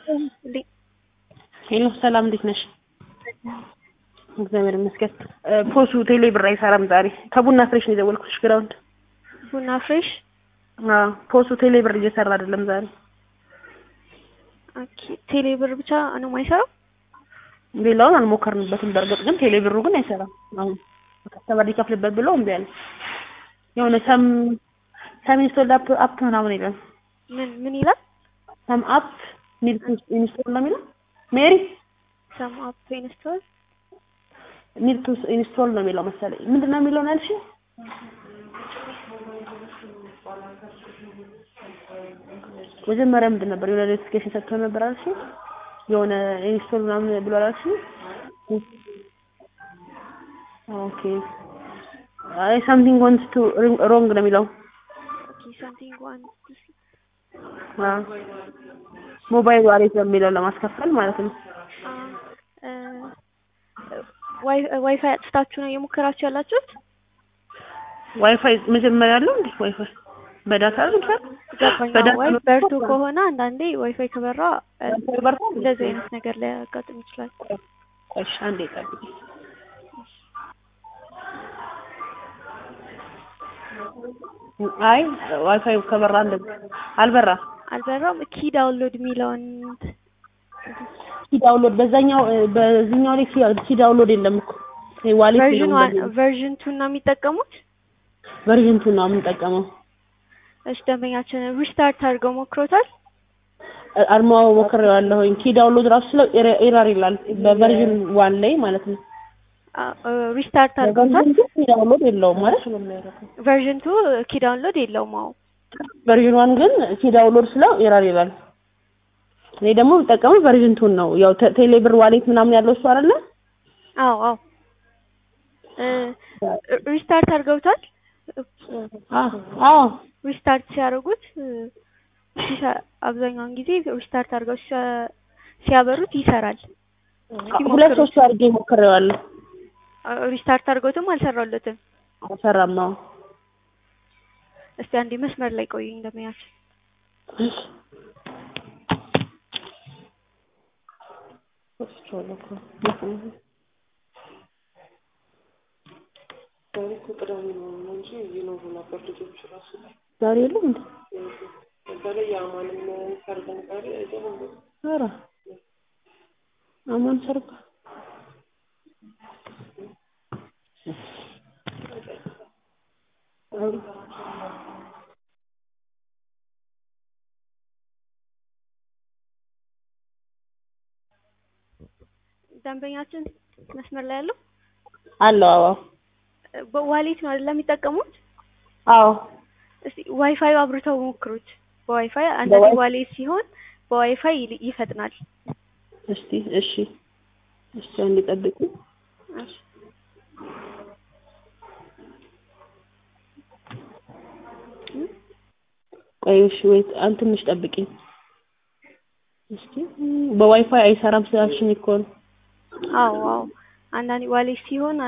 ሄሎ ሰላም እንዴት ነሽ? እግዚአብሔር ይመስገን። ፖሱ ቴሌ ብር አይሰራም ዛሬ። ከቡና ፍሬሽ ነው የደወልኩሽ ግራውንድ። ቡና ፍሬሽ አዎ ፖሱ ቴሌ ብር እየሰራ አይደለም ዛሬ። ኦኬ ቴሌ ብር ብቻ ነው የማይሰራው? ሌላውን አልሞከርንበትም። በእርግጥ ግን ቴሌ ብሩ ግን አይሰራም። አሁን ከስተመር ሊከፍልበት ብሎ እምቢ አለ። የሆነ ሰም ሰም ኢንስቶል አፕ አፕ ምናምን ይላል። ምን ምን ይላል? ሰም አፕ ኒድ ቱ ኢንስቶል ነው የሚለው። ሜሪ ሰም አፕ ኢንስቶል ኒድ ቱ ኢንስቶል ነው የሚለው መሰለኝ። ምንድን ነው የሚለው ነው ያልሽኝ? መጀመሪያ ምንድን ነበር የሆነ ኖቲፊኬሽን ሰጥቶ ነበር አልሽኝ? የሆነ ኢንስቶል ምናምን ብሎ አላልሽኝ? ኦኬ አይ ሳምቲንግ ዋንትስ ቱ ሮንግ ነው የሚለው። ኦኬ ሳምቲንግ ዋን አዎ ሞባይል ዋሌት በሚለው ለማስከፈል ማለት ነው። ዋይፋይ አጥፍታችሁ ነው እየሞከራችሁ ያላችሁት? ዋይፋይ መጀመሪያ አለው እንዴ? ዋይፋይ በዳታ አይደል? ገባኝ። ዋይ በርቶ ከሆነ አንዳንዴ ዋይፋይ ከበራ በርቶ እንደዚህ አይነት ነገር ሊያጋጥም ይችላል። ቆይሽ አንዴ ጠብቂ። አይ ዋይፋይ ከበራ እንደዚህ አልበራ አልበራም። ኪ ዳውንሎድ የሚለውን ኪ ዳውንሎድ በዛኛው በዚህኛው ላይ ኪ ዳውንሎድ የለም እኮ ዋሌት ቨርዥን ዋን ቨርዥን ቱ ነው የሚጠቀሙት። ቨርዥን ቱ ነው የምንጠቀመው። እሺ ደንበኛችን ሪስታርት አድርገው ሞክሮታል? አርማው ሞክሬዋለሁኝ። ኪ ዳውንሎድ ራሱ ስለው ኤረር ይላል በቨርዥን ዋን ላይ ማለት ነው። ሪስታርት አድርገውታል? ኪ ዳውንሎድ የለውም ማለት ቨርዥን ቱ ኪ ዳውንሎድ የለውም። አዎ ቨርዥን ዋን ግን ኪ ዳውንሎድ ስለው ኤረር ይላል። እኔ ደግሞ የምጠቀመው ቨርዥን ቱን ነው። ያው ቴሌብር ዋሌት ምናምን ያለው እሱ አይደለ? አዎ አዎ ሪስታርት አድርገውታል? አዎ ሪስታርት ሲያደርጉት አብዛኛውን ጊዜ ሪስታርት አድርገው ሲያበሩት ይሰራል። ሁለት ሶስት አድርጌ ሞክሬዋለሁ። ሪስታርት አድርገውትም አልሰራለትም። አልሰራም። አዎ እስቲ አንዴ መስመር ላይ ቆዩኝ እንደሚያችን ዛሬ የለም እንዴ? ኧረ አማን ሰርግ ደንበኛችን መስመር ላይ ያለው አለው። አዎ በዋሌት ነው አይደል የሚጠቀሙት? አዎ እስቲ ዋይፋይ አብርተው ሞክሩት። በዋይፋይ አንዳንዴ ዋሌት ሲሆን በዋይፋይ ይፈጥናል። እስቲ እሺ፣ እሺ አንዴ ጠብቁ። እሺ ቆይ እሺ፣ ወይ አንተ ትንሽ ጠብቂኝ እስቲ። በዋይፋይ አይሰራም ስላልሽኝ እኮ ነው። አዎ አዎ፣ አንዳንዴ ዋሌት ሲሆን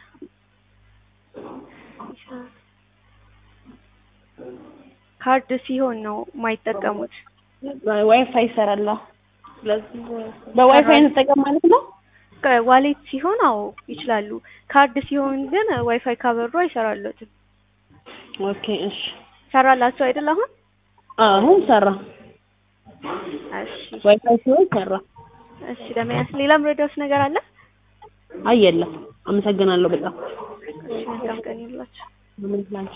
ካርድ ሲሆን ነው የማይጠቀሙት። ዋይፋይ ይሰራል። ስለዚህ በዋይፋይ እንጠቀም ማለት ነው። ዋሌት ሲሆን አዎ ይችላሉ። ካርድ ሲሆን ግን ዋይፋይ ካበሩ አይሰራለትም። ኦኬ እሺ። ሰራላችሁ አይደል አሁን? አሁን ሰራ። እሺ ዋይፋይ ሲሆን ሰራ። እሺ ለመያዝ ሌላም ረዳውስ ነገር አለ? አይ የለም። አመሰግናለሁ በጣም እሺ መልካም ቀን ይሁንላችሁ። ምን ላንቺ